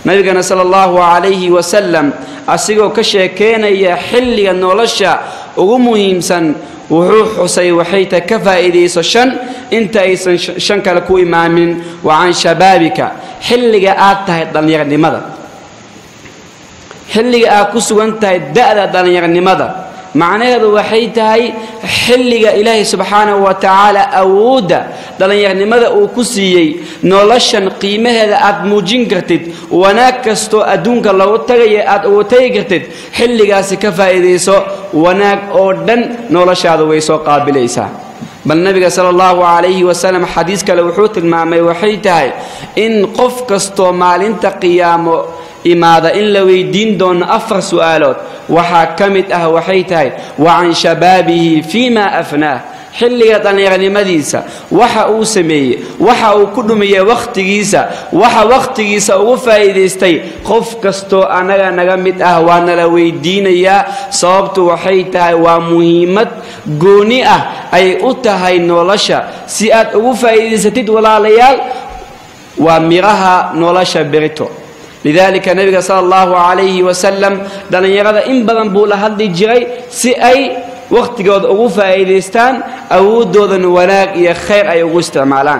nabigana sala allahu calayhi wasalam asigoo ka sheekeynaya xilliga nolosha ugu muhiimsan wuxuu xusay waxay tahay ka faa'iidayso shan inta aysan shan kale ku imaamin wa can shabaabika xilliga aad tahay dhallinyarnimada xilliga aad ku sugan tahay da'da dhallinyarnimada macnaheedu waxay tahay xilliga ilaahay subxaanahu wa tacaala awoodda dhallinyarnimada uu ku siiyey noloshan qiimaheeda aad muujin kartid wanaag kastoo adduunka lagu tagaya aad ugu tagi kartid xilligaasi ka faa'iidayso wanaag oo dhan noloshaada way soo qaabilaysaa bal nabiga sala allahu calayhi wasalam xadiis kale wuxuu tilmaamay waxay tahay in qof kastoo maalinta qiyaamo imaada in la weydiin doono afar su'aalood waxaa ka mid ah waxay tahay wa can shabaabihi fii ma afnaah xilliga dhallinyarnimadiisa waxa uu sameeyey waxa uu ku dhumiyey wakhtigiisa waxa wakhtigiisa ugu faa'iidaystay qof kastoo annaga naga mid ah waa nala weydiinayaa sababtu waxay tahay waa muhiimad gooni ah ay u tahay nolosha si aad ugu faa'iidaysatid walaalayaal waa miraha nolosha berito lidalika nabiga sala allahu calayhi wasalam dhallinyarada in badan buu la hadli jiray si ay wakhtigooda ugu faa'iidaystaan awooddoodana wanaag iyo khayr ay ugu isticmaalaan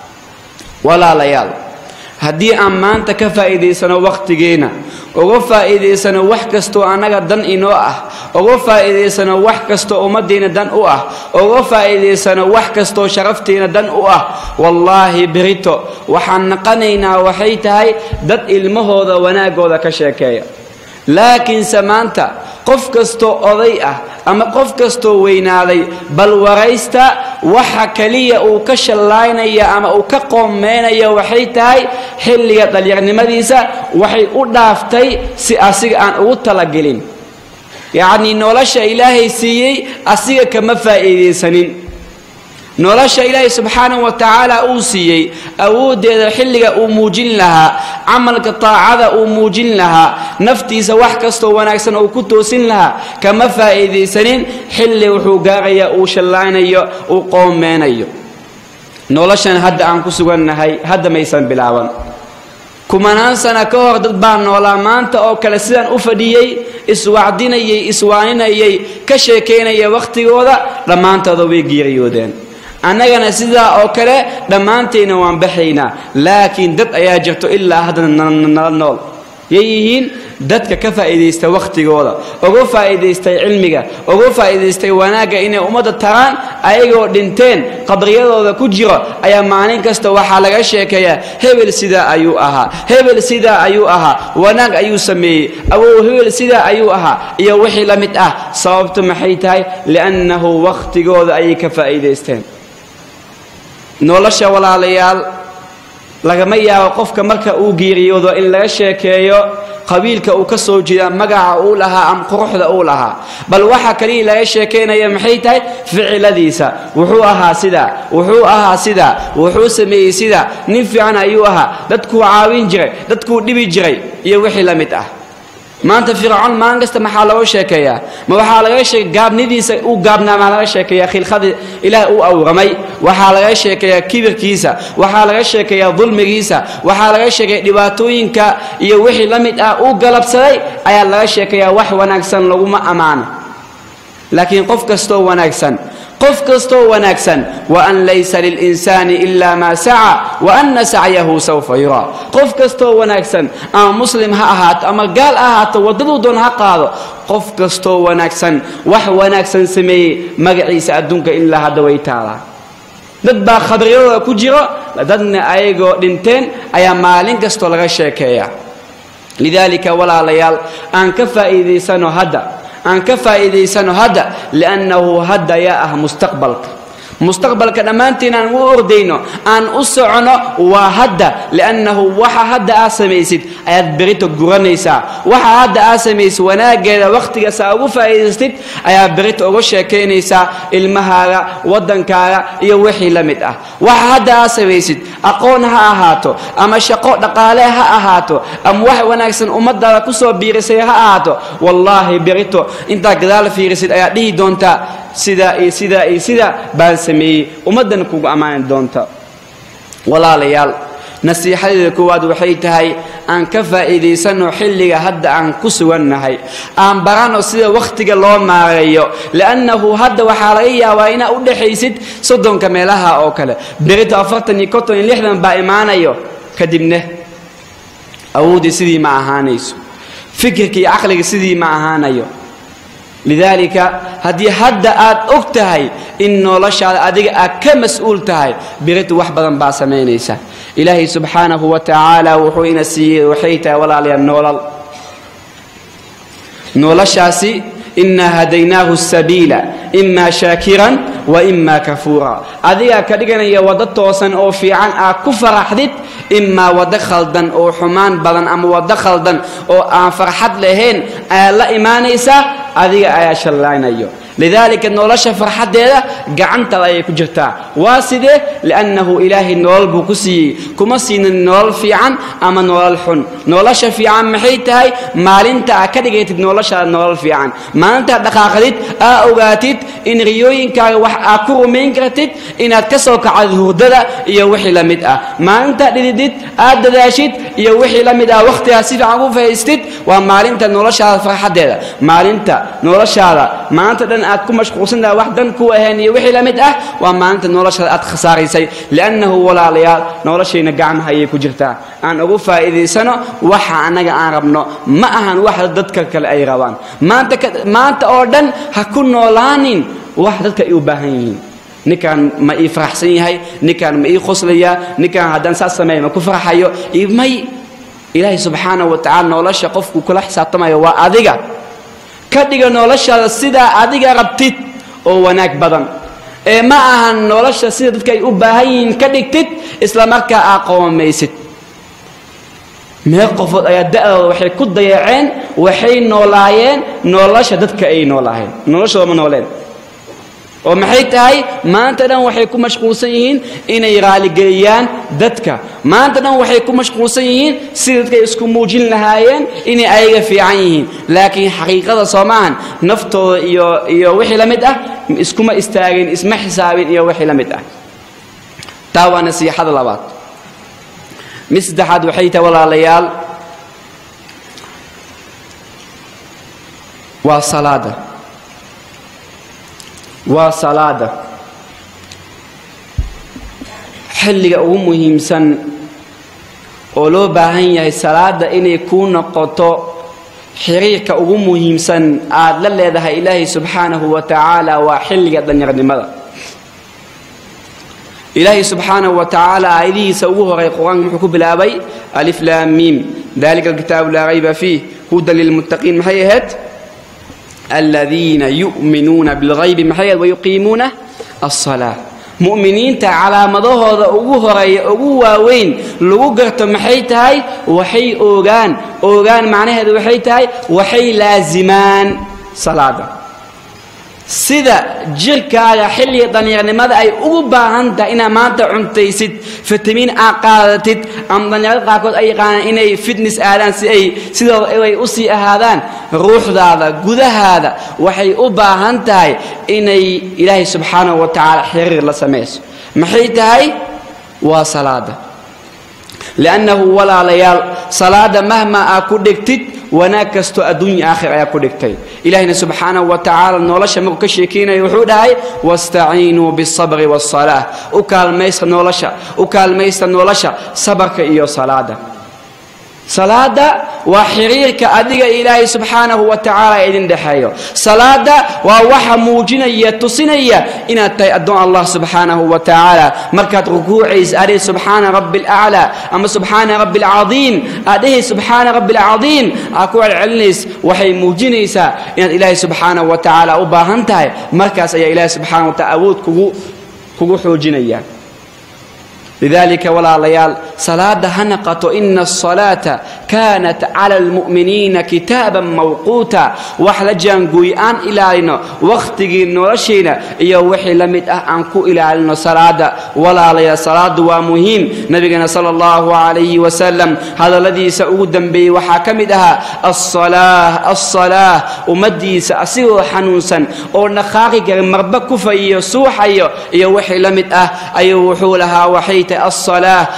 walaalayaal haddii aan maanta ka faa'iidaysano wakhtigeenna uga faa'iidaysano wax kastoo annaga dan inoo ah uga faa'iidaysano wax kastoo ummaddiina dan u ah uga faa'iidaysano wax kastoo sharaftiina dan u ah wallaahi berito waxaan naqanaynaa waxay tahay dad ilmahooda wanaaggooda ka sheekeeya laakiinse maanta qof kastoo oday ah ama qof kastoo weynaaday bal waraysta waxa keliya uu ka shallaynaya ama uu ka qoomeynaya waxay tahay xilliga dhallinyarnimadiisa waxay u dhaaftay si asiga aan ugu talagelin yacnii nolosha ilaahay siiyey asiga kama faa'iidaysanin nolosha ilaahay subxaanahu wa tacaala uu siiyey awooddeeda xilliga uu muujin lahaa camalka taacada uu muujin lahaa naftiisa wax kastoo wanaagsan uu ku toosin lahaa kama faa'iidaysanin xilli wuxuu gaarayaa uu shallaynayo uu qoomeynayo noloshan hadda aan ku sugannahay hadda maysan bilaaban kumanaan sana ka hor dad baa noolaa maanta oo kale sidaan u fadhiyey iswacdinayay iswaaninayay ka sheekaynaya wakhtigooda dhammaantooda way geeriyoodeen annagana sidaa oo kale dhammaantayna waan baxaynaa laakiin dad ayaa jirto ilaa haddana nala nool yay yihiin dadka ka faa'iidaysta wakhtigooda uga faa'iidaystay cilmiga uga faa'iidaystay wanaagga inay ummadda taraan ayagoo dhinteen qabriyadooda ku jiro ayaa maalin kasta waxaa laga sheekeeyaa hebel sidaa ayuu ahaa hebel sidaa ayuu ahaa wanaag ayuu sameeyey awow hebel sidaa ayuu ahaa iyo wixii la mid ah sababtu maxay tahay li'annahu wakhtigooda ayay ka faa'iidaysteen nolosha walaalayaal lagama yaabo qofka marka uu geeriyoodo in laga sheekeeyo qabiilka uu ka soo jeeda magaca uu lahaa ama quruxda uu lahaa bal waxa kaliya laga sheekaynaya maxay tahay ficiladiisa wuxuu ahaa sidaa wuxuu ahaa sidaa wuxuu sameeyey sidaa nin fiican ayuu ahaa dadkuu caawin jiray dadkuu dhibi jiray iyo wixii la mid ah maanta fircoon maalin kasta maxaa looga sheekeeyaa ma waxaa laga sheekay gaabnidiisa uu gaabnaa maa laga sheekeeyaa khilqadii ilaah uu awramay waxaa laga sheekeeyaa kibirkiisa waxaa laga sheekeeyaa dulmigiisa waxaa laga sheekeeya dhibaatooyinka iyo wixii la mid ah uu galabsaday ayaa laga sheekeeyaa wax wanaagsan laguma ammaano laakiin qof kastoo wanaagsan qof kastoo wanaagsan waan laysa lilinsaani ila maa saca waana sacyahu sawfa yuraa qof kastoo wanaagsan ama muslim ha ahaato ama gaal ha ahaato waddaduu doon ha qaado qof kastoo wanaagsan wax wanaagsan sameeyey magaciisa adduunka ilaa hadda way taalaa dad baa khabriyadooda ku jiro dadna ayagoo dhinteen ayaa maalin kastoo laga sheekeeya lidaalika walaalayaal aan ka faa'iidaysano hadda aan ka faa'iidaysano hadda liannahu hadda yaa ah mustaqbalka mustaqbalka dhammaantiin aan u ordayno aan u socono waa hadda liannahu waxa hadda aad samaysid ayaad berito guranaysaa waxa hadda aad samaysid wanaaggeeda wakhtigaas aa ugu faa'iidaystid ayaa berito uga sheekaynaysaa ilmahaaga waddankaaga iyo wixii la mid ah waxa hadda aad samaysid aqoon ha ahaato ama shaqo dhaqaale ha ahaato ama wax wanaagsan ummadaada kusoo biirisay ha ahaato wallaahi berito intaad gadaal fiirisid ayaad dhihi doontaa sidaa iyo sidaa iyo sidaa baan sameeyey ummaddana kugu ammaani doonta walaalayaal nasiixadeeda koowaad waxay tahay aan ka faa'iidaysanno xilliga hadda aan ku sugannahay aan baranno sida wakhtiga loo maareeyo li'annahu hadda waxaa laga yaabaa inaad u dhexaysid soddonka meelaha oo kale berito afartan iyo konton iyo lixdan baa imaanayo kadibna awooddii sidii ma ahaanayso fikirka iyo caqliga sidii ma ahaanayo lidaalika haddii hadda aad og tahay in noloshaada adiga aad ka mas-uul tahay biritu wax badan baa samaynaysa ilaahay subxaanahu wa tacaala wuxuu ina siiyey waxay tahay walaalayaal noolal noloshaasi inaa hadaynaahu sabiila imaa shaakiran wa imaa kafuura adigaa ka dhiganaya waddo toosan oo fiican aad ku faraxdid imaa waddo khaldan oo xumaan badan ama waddo khaldan oo aan farxad lahayn aad la imaanaysaa adiga ayaa shallaynayo lidaalika nolosha farxaddeeda gacantaada ayay ku jirtaa waa sidee liannahu ilaahay nolol buu ku siiyey kuma siinin nolol fiican ama nolol xun nolosha fiican maxay tahay maalinta aad ka dhigatid noloshaada nolol fiican maalintaad dhaqaaqdid aa ogaatid in riyooyinkaaga wax aad ku rumayn kartid inaad ka soo kacdid hurdada iyo wixii la mid ah maalintaad dhididid aad dadaashid iyo wixii la mid ah wakhtigaad si fiican ku fahaystid waa maalinta noloshaada farxaddeeda maalinta noloshaada maanta dhan aad ku mashquulsantaha wax dan ku ahayn iyo wixii la mid ah waa maalinta noloshaada aad khasaaraysay liannahu walaalayaal noloshayna gacmaha ayay ku jirtaa aan ugu faa'iidaysano waxa annaga aan rabno ma ahan wax dadka kale ay rabaan maanta maanta oo dhan ha ku noolaanin wax dadka ay u baahan yihiin ninkaan ma ii faraxsan yahay ninkaan ma ii qoslayaa ninkaan haddaan saas sameeya ma ku farxayo may ilaahay subxaanahu wa tacala nolosha qofku kula xisaabtamayo waa adiga ka dhiga noloshaada sidaa adiga rabtid oo wanaag badan ee ma ahan nolosha sida dadka ay u baahan yihiin ka dhigtid isla markaa aa qoomaysid mee qofood ayaa da'dooda waxay ku dayaceen waxay noolaayeen nolosha dadka ay noolaayeen noloshooda ma nooleen oo maxay tahay maanta dhan waxay ku mashquulsan yihiin inay raaligeliyaan dadka maanta dhan waxay ku mashquulsan yihiin sida dadkay isku muujin lahaayeen inay ayaga fiican yihiin laakiin xaqiiqada soo maahan naftooda iyo iyo wixii la mid ah iskuma istaagin isma xisaabin iyo wixii la mid ah taa waa nasiixada labaad mid saddexaad waxay tahay walaalayaal waa salaada waa salaada xilliga ugu muhiimsan oo loo baahan yahay salaada inay kuu noqoto xiriirka ugu muhiimsan aad la leedahay ilaahay subxaanahu wa tacaala waa xilliga danyarnimada ilaahay subxaanahu wa tacaala aayadihiisa ugu horay qur-aanka muxuu ku bilaabay alif laam miim dalika alkitaabu laa rayba fiih hudan lilmuttaqiin maxay ahayd aladiina yu'minuuna bilghaybi maxay ahayd wayuqiimuuna alsalaa mu'miniinta calaamadahooda ugu horeeya ugu waaweyn lagu garto maxay tahay waxay oogaan oogaan macnaheedu waxay tahay waxay laasimaan salaada sida jirkaaga xilliga dhallinyarnimada ay ugu baahan tahay inaad maanta cuntaysid fitamiin aad qaadatid ama dhallinyarada qaarkood ay yaqaanaan inay fitness aadaan si ay sidooda ay u sii ahaadaan ruuxdaada gudahaada waxay u baahan tahay inay ilaahay subxaanahu wa tacaala xiriir la samayso maxay tahay waa salaada liannahu walaalayaal salaada mahma aa ku dhigtid wanaag kastoo adduunya aakhir ayaa ku dhigtay ilaahayna subxaanahu wa tacaala nolosha markuu ka sheekeynaya wuxuu dhahay wastaciinuu bialsabri waasalaah u kaalmaysta nolosha u kaalmaysta nolosha sabarka iyo salaada salaada waa xiriirka adiga ilaahay subxaanahu wa tacaala idin dhexeeyo salaada waa waxa muujinaya tusinaya inaad tahay addoon allah subxaanahu wa tacaala markaad rukuucaysa adhihi subxaana rabbi alaclaa ama subxaana rabbi alcadiim aad dhihi subxaana rabbi alcadiim aad ku celcelinays waxay muujinaysaa inaad ilaahay subxaanahu wa tacaala u baahan tahay markaas ayaa ilaahay subxaana wa taala awood kugu kugu xoojinaya lidalika walaalayaal salaada ha naqato ina asalaata kaanat cala almu'miniina kitaaban mawquuta wax la jaangooy aan ilaalino wakhtigii noloshayna iyo wixii la mid ah aan ku ilaalino salaada walaalayaal salaadu waa muhiim nabigana sala allahu calayhi wasalam hadalladiisa ugu dambeeyey waxaa ka mid ahaa alsalaah alsalaah ummaddiisa asigoo xanuunsan oo dhaqaaqi kara marba kufayiyo suuxayo iyo wixii la mid ah ayuu wuxuu lahaa waxay tahay alsalaah waxaa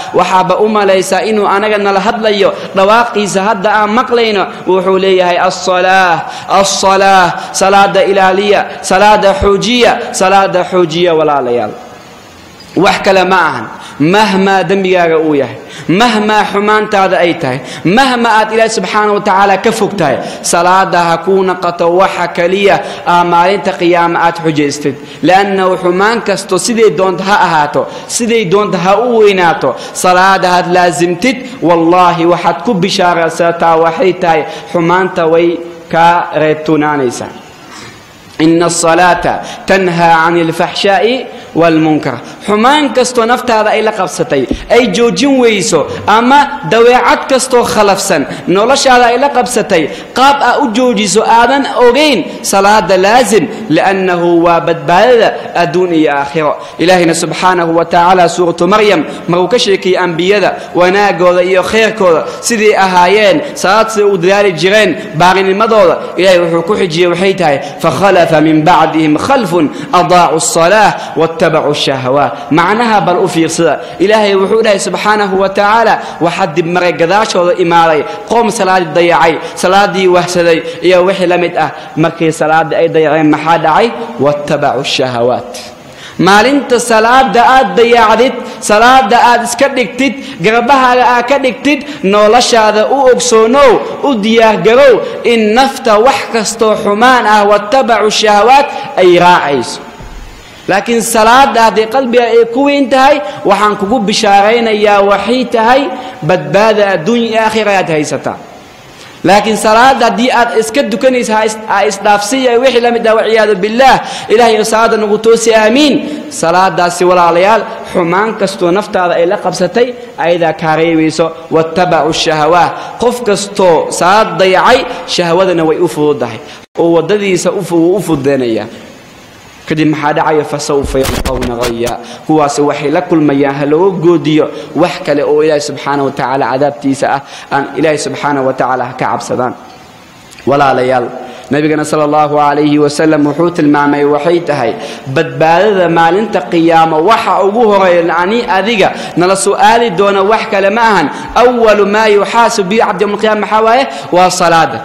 waxaaba u malaysaa inuu anaga nala hadlayo dhawaaqiisa hadda aan maqlayno wuxuu leeyahay alsalaa alsalaa salaada ilaaliya salaada xoojiya salaada xoojiya walaalayaal wax kale ma ahan mahmaa dembigaaga uu yahay mahmaa xumaantaada ay tahay mahma aad ilaahi subxaana wa tacaala ka fog tahay salaada ha kuu naqato waxa keliya aa maalinta qiyaama aad xujaystid liannahu xumaan kasto siday doonta ha ahaato siday doonta ha u weynaato salaada had laasimtid wallaahi waxaad ku bishaaraysataa waxay tahay xumaanta way kaa reebtunaanaysaa ina asalaata tanhaa cani alfaxshaa'i waalmunkar xumaan kastoo naftaada ay la qabsatay ay joojin weyso ama daweecad kastoo khalafsan noloshaada ay la qabsatay qaab aa u joojiso aadan ogayn salaada laasim liannahu waa badbaadada adduun iyo aakhiro ilaahayna subxaanahu wa tacaala suuratu maryam maruu ka sheekayey ambiyada wanaagooda iyo khayrkooda siday ahaayeen salaad siday u dadaali jireen baarinimadooda ilahay wuxuu ku xijiyey waxay tahay fakhalafa min bacdihim khalfun adaacu الصalaة wاtabacuu الشhahawaat macnaha bal u fiirsada ilaahay wuxuu dhahay subxaanahu wa tacaala waxaa dib maray gadaashooda imaaday qoom salaadii dayacay salaadii wahsaday iyo wixii la mid ah markii salaadii ay dayaceen maxaa dhacay wاtabacuu الشhahawaat maalinta salaada aad dayaacdid salaada aad iska dhigtid garbahaaga aad ka dhigtid noloshaada u ogsoonow u diyaargarow in nafta wax kastoo xumaan ah watabacu shahawaat ay raacayso laakiin salaada hadday qalbiga ay ku weyn tahay waxaan kugu bishaaraynayaa waxay tahay badbaada adduunya iyo aakhira aad haysataa laakiin salaada haddii aad iska dukanaysa ha isdhaafsiya wixii la mid ah waciyaadu billaah ilahay salaada nagu toosi aamiin salaadaasi walaalayaal xumaan kastoo naftaada ay la qabsatay ayadaa kaa reebayso wattabacu shahawaat qof kastoo salaad dayacay shahwadana way u fududahay oo waddadiisa wuu u fududeynayaa kadib maxaa dhacaya fasawfa yalqawna haya kuwaasi waxay la kulmayaan ha looga goodiyo wax kale oo ilaahi subxaana wa tacaala cadaabtiisa ah aan ilaahi subxaana wa tacaala ha ka cabsadaan walaalayaal nabigana sala allahu calayhi wasalam wuxuu tilmaamay waxay tahay badbaadada maalinta qiyaamo waxa ugu horeeya ani adiga nala su'aali doona wax kale ma ahan awalu maa yuxaasib bihi cabdi yowma alqiyama maxaa waaye waa salaada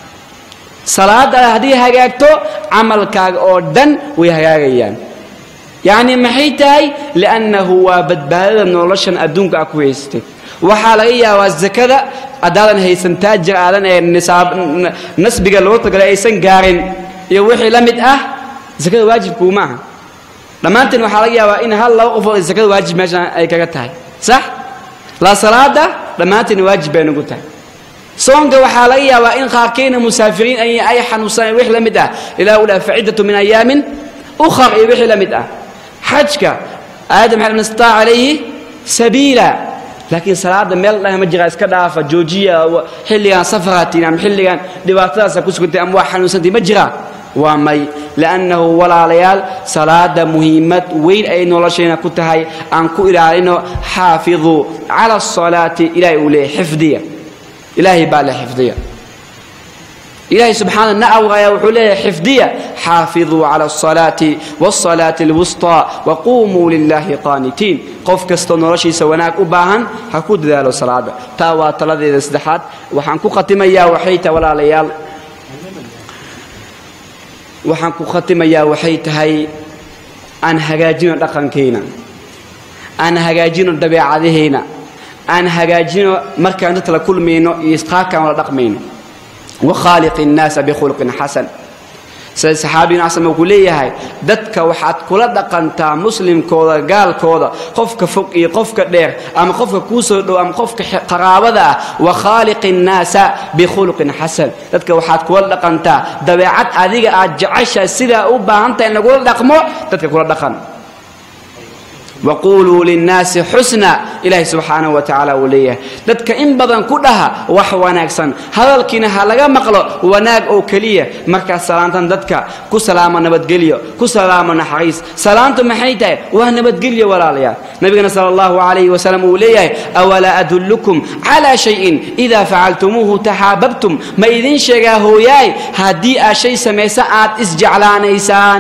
salaada haddii hagaagto camalkaaga oo dhan way hagaagayaan yacni maxay tahay liannahu waa badbaadada noloshan adduunka aa ku haysatay waxaa laga yaabaa zakada haddaadan haysan taajir aadan ee nisaab nasbiga loo tagalay aysan gaarin iyo wixii la mid ah zakada waajibkuu ma aha dhammaanteen waxaa laga yaabaa in hal laba qofood ay zakada waajib meeshan ay kaga tahay sax la salaada dhammaanteen waajib bay nagu tahay soonka waxaa laga yaabaa in qaarkayna musaafiriin ay xanuunsaneen wix la mid ah ilah u dhaha faciddatu min ayaamin ukhar iyo wixii la mid ah xajka aayadda maxay man istaaca calayhi sabiila laakiin salaada meel dhaha ma jiraa iska dhaafa joojiya xilligan safaraatiin ama xilligan dhibaatadaasa ku sugantay ama waa xanuunsantay ma jiraa waa may liannahu walaalayaal salaada muhiimad weyn ay noloshayna ku tahay aan ku ilaalino xaafiduu cala asalaati ilahay uu leeyahy xifdiya ilaahay baa le xifdiya ilaahay subxaana na awraya wuxuu leeyahay xifdiya xaafiduu cala asalaati waasalaati alwusطaa waquumuu lilaahi qaanitiin qof kastoo noloshiisa wanaag u baahan ha ku dadaalo salaada taa waa taladeeda saddexaad waxaan ku khatimayaa waxay tahay walaalayaal waxaan ku khatimayaa waxay tahay aan hagaajino dhaqankayna aan hagaajino dabeecadahayna aan hagaajino markaan dadka la kulmayno iyo isqaarkaan wala dhaqmayno wakhaaliqi innaasa bikhuluqin xasan sida saxaabigan asama ku leeyahay dadka waxaad kula dhaqantaa muslimkooda gaalkooda qofka fog iyo qofka dheer ama qofka kuu soo dhow ama qofka qaraabada ah wakhaaliqi innaasa bikhuluqin xasan dadka waxaad kula dhaqantaa dabeecad adiga aad jeceshahay sidaa u baahantahay in lagula dhaqmo dadka kula dhaqan waquluu linnaasi xusna ilaahay subxaanahu wa tacaala uu leeyahay dadka in badan ku dhaha wax wanaagsan hadalkiina ha laga maqlo wanaag oo keliya markaas salaantan dadka ku salaamo nabadgelyo ku salaamo naxariis salaantu maxay tahay waa nabadgelyo walaalayaal nabigana sala allahu calayhi wasalam uu leeyahay awalaa adullukum calaa shayin idaa facaltumuuhu taxaababtum ma idin sheegaa hooyaay haddii aad shay samaysa aad isjeclaanaysaan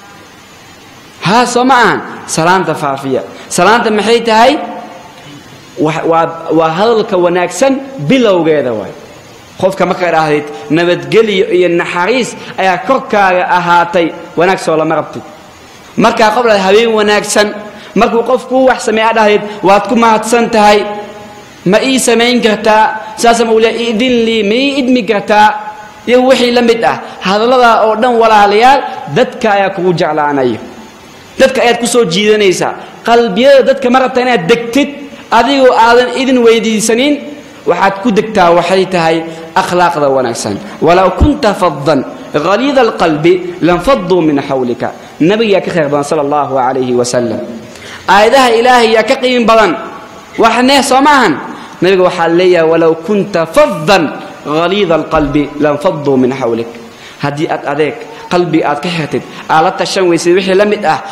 haa soo ma ahan salaanta faafiya salaanta maxay tahay waa hadalka wanaagsan bilowgeeda waay qofka markaa dhahdid nabadgelyo iyo naxariis ayaa korkaaga ahaatay wanaag soo lama rabtid markaa qof dhahad habeen wanaagsan markuu qof kuu wax sameeya dhahdid waad ku mahadsan tahay ma ii samayn kartaa saasa mawliya idin lii ma ii idmi kartaa iyo wixii la mid ah hadalladaa oo dhan walaalayaal dadka ayaa kugu jeclaanaya dadka ayaad ku soo jiidanaysaa qalbiyada dadka ma rabtaa inaad degtid adigoo aadan idin weydiisanin waxaad ku degtaa waxay tahay akhlaaqda wanaagsan walow kunta fadan haliida alqalbi lanfaduu min xawlika nabigaa ka khayr badan sala allahu calayhi wasalam aayadaha ilaahay yaa ka qiimi badan waxneh soo maahan nabiga waxaa leeyahay walow kunta fadan haliida alqalbi lanfaduu min xawlik haddii aad adeeg qalbiga aad ka xirtid aad la tashan weysid wixii la mid ah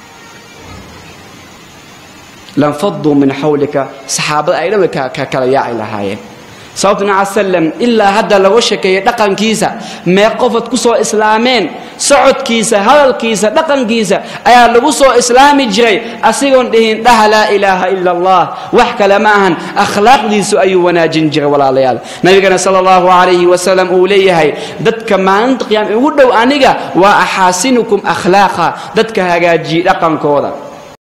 lanfaduu min xawlika saxaabada ay dhan way ka kala yaaci lahaayeen sababta nabi cala salam ilaa hadda lagu shekeeyey dhaqankiisa mee qofad ku soo islaameen socodkiisa hadalkiisa dhaqankiisa ayaa lagu soo islaami jiray asigoon dhihin dhaha laa ilaaha ila allah wax kale ma ahan akhlaaqdiisu ayuu wanaajin jiray walaalayaal nabigana sala allahu calayhi wasalam uu leeyahay dadka maalinta qiyaama ugu dhow aniga waa axaasinukum akhlaaqa dadka hagaajiyey dhaqankooda